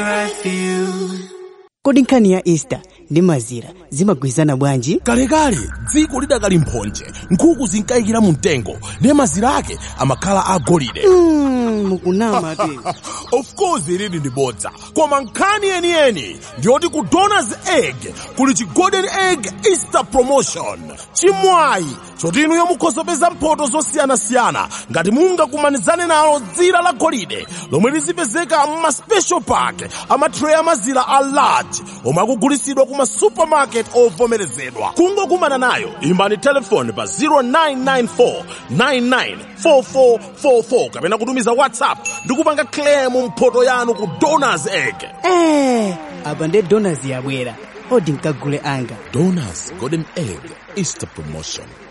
kodi nkhani ya easter ndi mazira zimagwirizana bwanji kalekale dziko lidakali mphonje nkhuku zinkayikira mu mtengo ndiye mazira ake amakhala agolide mm, mukunama te of course ilili ndi bodza koma nkhani yeniyeni ndiyoti ku donors egg kuli chi golden egg easter promotion chimwayi choti inuyo mukhozopeza mphoto zosiyanasiyana ngati mungakumanizane nalo dzira la golide lomwe lizipezeka mma special pack amatray amazira a large omwe akugulitsidwa ku masupermarket ovomerezedwa kungokumana nayo imbani telefoni pa 0994 994444 kapena kutumiza whatsapp ndi kupanga claim mphoto yanu ku donors egg eh, apa nde donors yabwera odi nkagule anga donors golden egg easter promotion